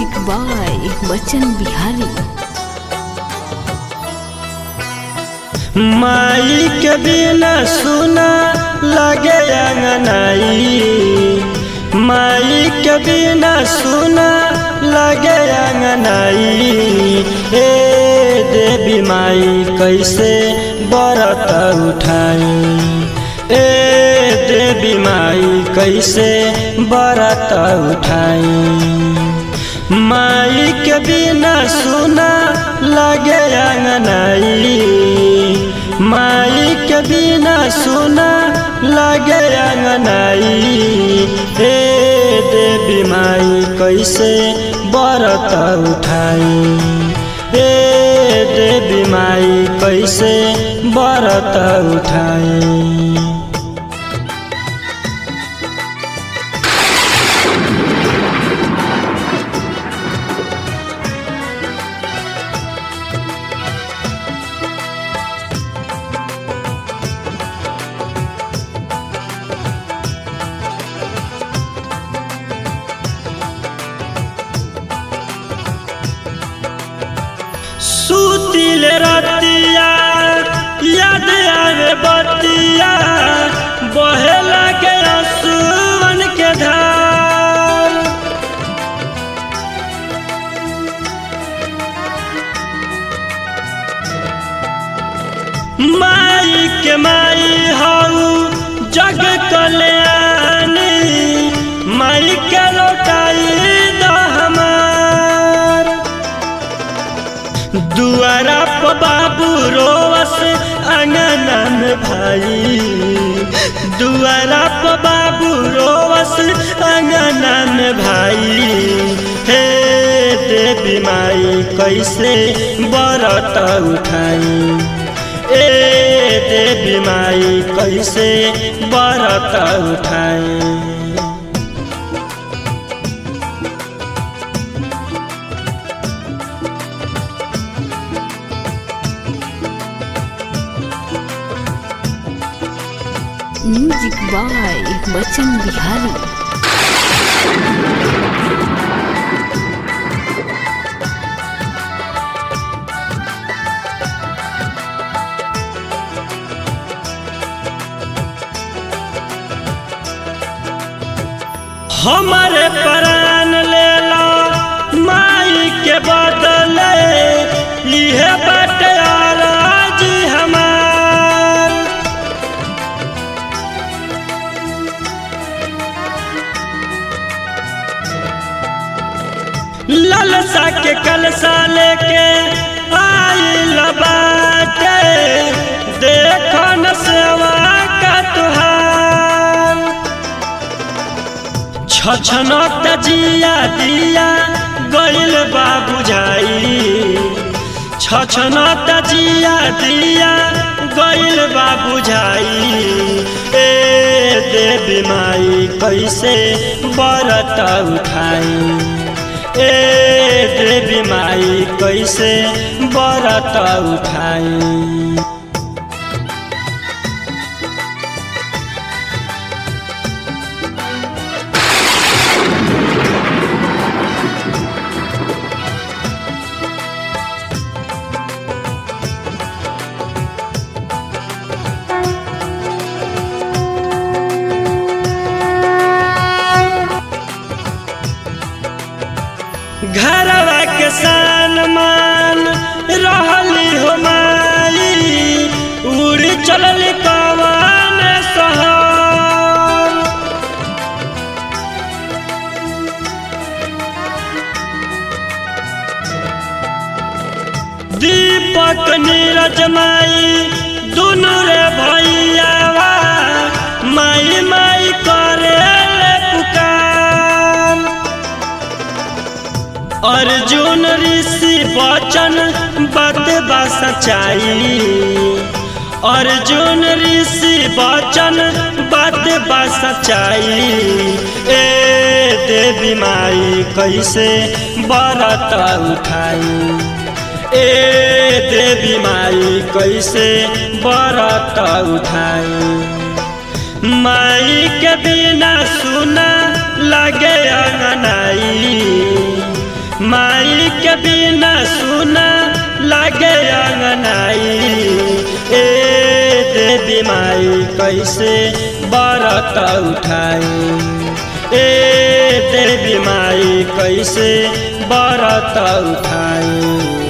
music by Bachchan Bihari माई के बिना सुना लगे अंगनाई माई के बिना सुना लगे अंगनाई ए देवी माई कैसे बरत उठाई ए देवी माई कैसे बरत उठाई माई के बिना सुना लगे अंगनाई माई के बिना सुना लगे अंगनाई हे देवी माई कैसे बरत उठाई हे देवी माई कैसे बरत उठाई सुतिल रतिया याद आवे बतिया बहे लगे आंसुअन के धार माई के माई हऊ जग कल्याणी माई के लौटाई द हमार दुआरा पर बाबू रोवस अंगना में भाई दुआरा पर बाबू रोवस अंगना में भाई हे देवी माई कैसे बरत उठाई ए देवी माई कैसे बरत उठाई म्यूजिक बाय बच्चन बिहारी हमारे प्राण ले लो माई के बदले इहे बाटे जी हमार ललसा के कलसा लेके आई बाटे देखो न सेवा का तुहार छछनत जिया दिया गइल बा बुझाई छछनत जिया दिया गइल बा बुझाई ए देवी माई कैसे बरत उठाई ए देवी माई कैसे बरत उठाई घरवा के सान मान रहली हो माई उड़ चलल कवन सहर दीपक नीरज माई दुनु रे भैयावा माई माई करे पुकार अर्जुन ऋषि बचन बात बा सच्चाई अर्जुन ऋषि बचन बात बा सच्चाई ए देवी माई कैसे बरत उठाई ए देवी माई कैसे बरत उठाई माई के बिना सुना लगे अंगनाई माई के बिना सुना लगे अंगनाई ए देवी माई कैसे बरत उठाई ए देवी माई कैसे बरत उठाई